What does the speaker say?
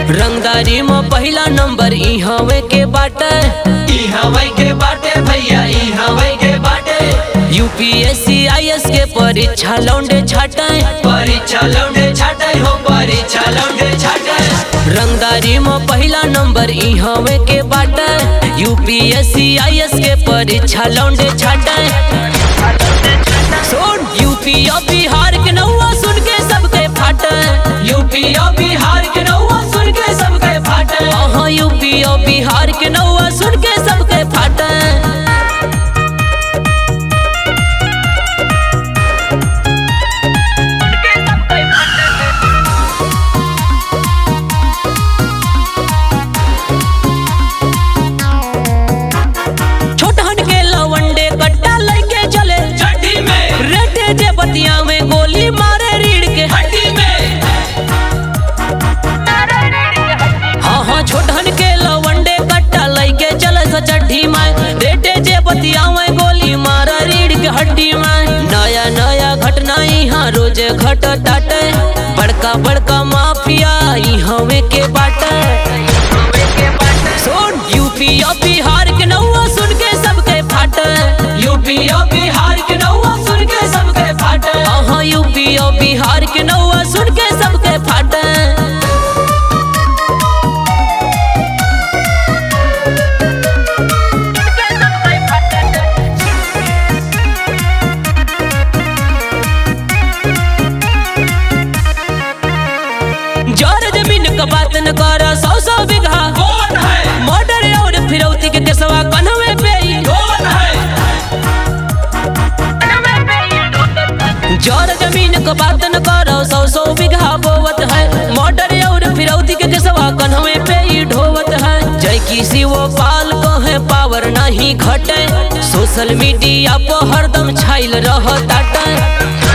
रंगदारी में पहला नंबर ई हवे के बाटे ई हवै के बाटे भैया ई हवै के बाटे यूपीएससी आईएएस के परीक्षा लौंडे छाटे परीक्षा लौंडे छाटे हो परीक्षा लौंडे छाटे रंगदारी में पहला नंबर ई हवे के बाटे यूपीएससी आईएएस के परीक्षा लौंडे छाटे सुन यूपी और बिहार के नौवा सुन के सबके फाटे यूपी और बिहार के नौवा सुन के सबके फाटे हाँ यूपी और बिहार के नौवा सुन के सबके फाटे छोटहन के लवंडे कट्टा लेके चले चड्डी में रेटे जे बतिया में गोली मारे रीढ़ के हड्डी में हाँ हाँ छोटहन के लवंडे कट्टा लेके चले सचड्ढी में रेटे जे बतिया में गोली मारे रीढ़ के हड्डी में नया नया घटना यहाँ रोज घट टाटे बड़का बड़का माफिया ई हवे के बाटे सुन यूपी और बिहार के नौवा सुन के सबके फाटे यूपी और बिहार के नौवा सुन के सबके फाटे हाँ यूपी और बिहार के नौवा सुन के सबके फाटे जर जमीन का बात न कर सौ सौ बीघा कौन है मर्डर और फिरौती के केसवा कन्हवे पे ही। कौन है जर जमीन का बात न कर सौ सौ बीघा बोवत है मर्डर और फिरौती के केसवा कन्हवे पे ही ढोवत है जय किसी वो पाल कहे पावर नहीं घटे सोशल मीडिया पर हरदम छाइल रहताटे